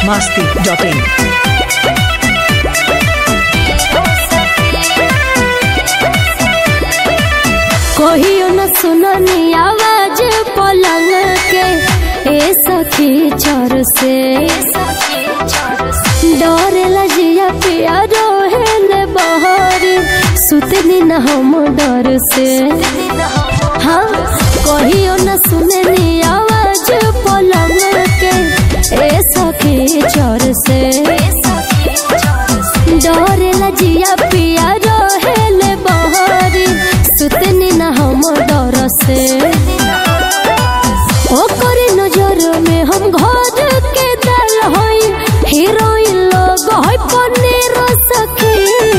masti.in. कहियो न सुननी आवाज पलंग के ए सखी चर से डर लजिया पिया रोहेल बहर सुतनी न हम डर से हाँ कहियो न सुननी आवाज पलंग के ए सखी चर से डर लजिया पिया रोहेल बहर सुतनी न हम डर से ओकर नजर में हम घर के दल होई हीरोइन लोग होई पनीर सखी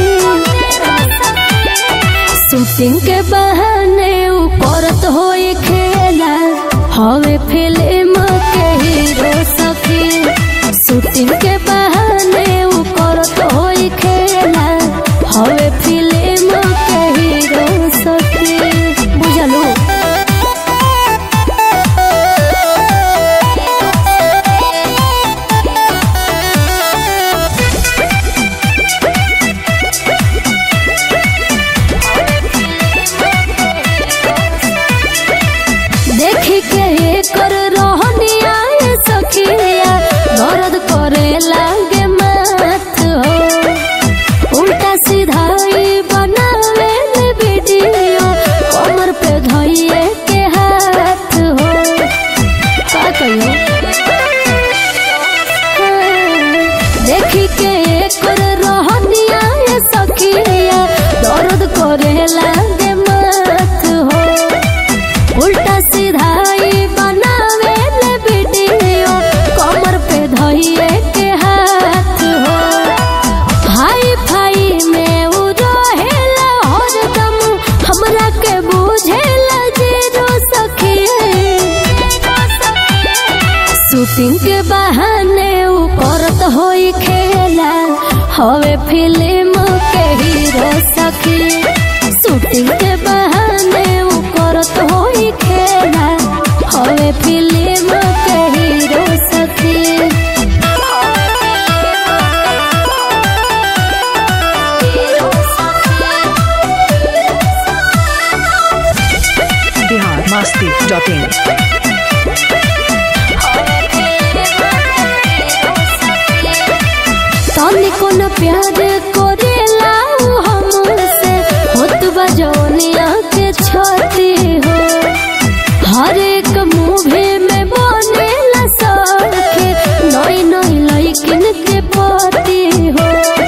शूटिंग के बहाने उ करत होई खेला हवे फिल्म के हीरो सखी शूटिंग के बहाने उ करत होई खेला हवे फिल्म के हीरो सखी बुझलू देखी के एकर रहनिया ए सखिया दर्द करे लागे माथ हो उल्टा सीधा ई बनावे ले वीडियो कमर पे धइए के हाथ हो का कहियो देखी के एकर रहनिया ए सखिया दर्द करे लागे माथ हो उल्टा सीधा ई बनावे ले वीडियो कमर पे धइए के हाथ हो हाई फाई में उ रहेला हरदम हमरा के बुझेला जीरो सखी शूटिंग के बहाने उ करत होई खेला हवे फिल्म के हीरो सखी शूटिंग के बहाने उ करत होई खेला हवे फिल्म के हीरो सखी Bihar masti.in. तनिको न प्यार करेला उ हमसे होत बजौनिया के छती हो हर एक मूवी में बनेला सखे नई नई लइकिन के पति हो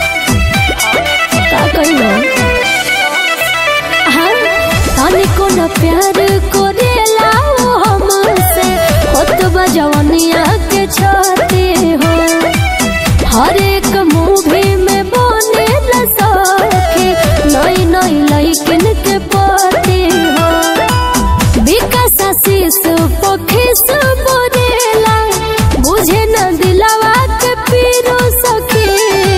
का कहियो हाँ, तनिको न प्यार करेला उ हमसे होत बजौनिया के छती हो हर एक मूवी में बने सखी नई नई लइकिन के पति हो विकास आशीष पखीस बोलेला बुझे न दिलवा के पीरो सखी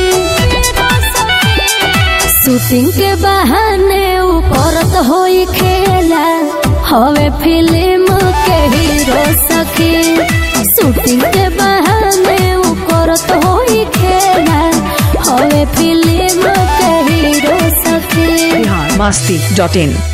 शूटिंग के बहाने उ करत होई खेला हवे फिल्म के हीरो सखी शूटिंग के बहाने उ करत होई खेला हवे फिल्म के हीरो सखी Bihar masti.in.